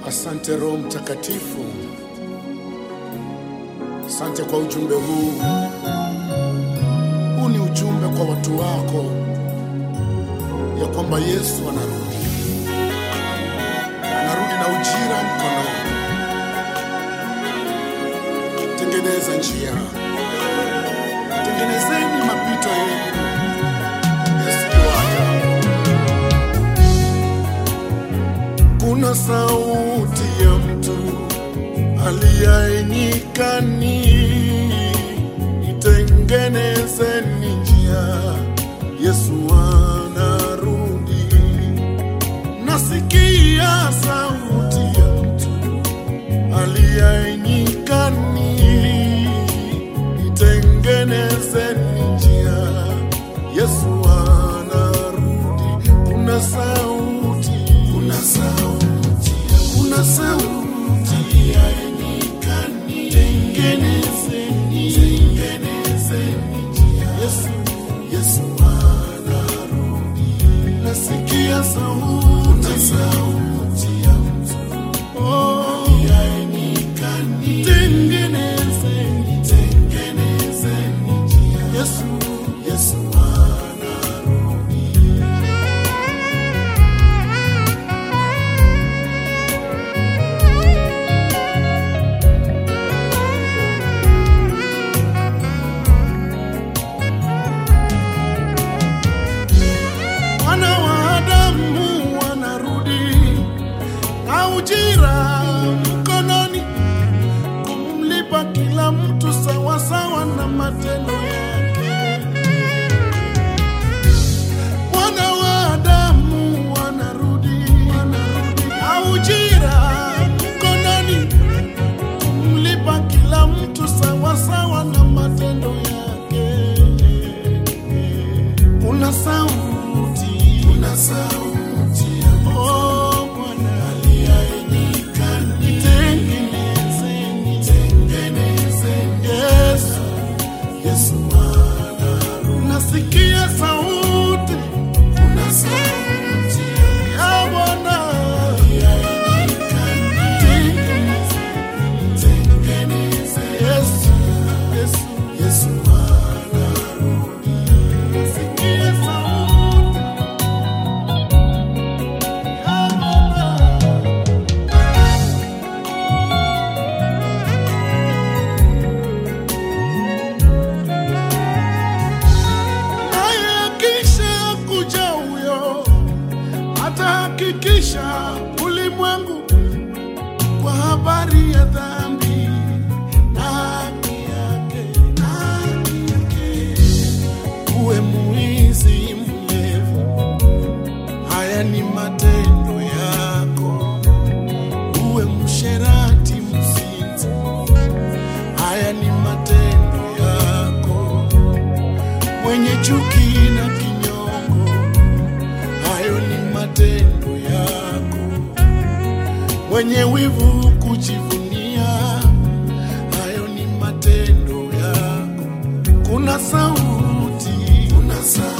Asante Roho Mtakatifu, asante kwa ujumbe huu. Huu ni ujumbe kwa watu wako ya kwamba Yesu anarudi, anarudi na ujira mkononi. Tengeneza njia, tengenezeni mapito yenu. Yesu yuaja. Kuna sauti ya mtu aliaye nyikani, itengenezeni njia, Yesu anarudi. Nasikia sauti ya mtu aliaye nyikani, itengenezeni njia, Yesu anarudi. Kuna sauti, kuna sauti, kuna sauti ya nyikani, tengenezeni, tengenezeni njia, Yesu, Yesu anarudi. Nasikia sauti, kuna sauti ya mtu oh, ya nyikani, tengenezeni, tengenezeni njia, Yesu, Yesu anarudi. Wana wa Adamu wanarudi na ujira mkononi, kumlipa kila mtu sawasawa na matendo yake. Wana wa Adamu wanarudi na ujira mkononi, kumlipa kila mtu sawasawa na matendo yake. Kuna sauti, kuna sauti oh Bwana aliaye nyikani, tengenezeni, tengenezeni Yesu, Yesu anarudi. Nasikia sauti, kuna sauti ya Bwana aliaye nyikani, tengenezeni, tengenezeni Yesu, Yesu, Yesu anarudi. Nasikia sauti ya Bwana. naye akisha kuja huyo atahakikisha ulimwengu kwa habari ya dhambi na haki yake, na haki yake. Uwe mwizi mlevi, haya ni matendo yako. Uwe msherati mzinzi, haya ni matendo yako mwenye chuki na kinyongo, hayo ni matendo yako. Mwenye wivu kujivunia, hayo ni matendo yako. Kuna sauti, kuna sauti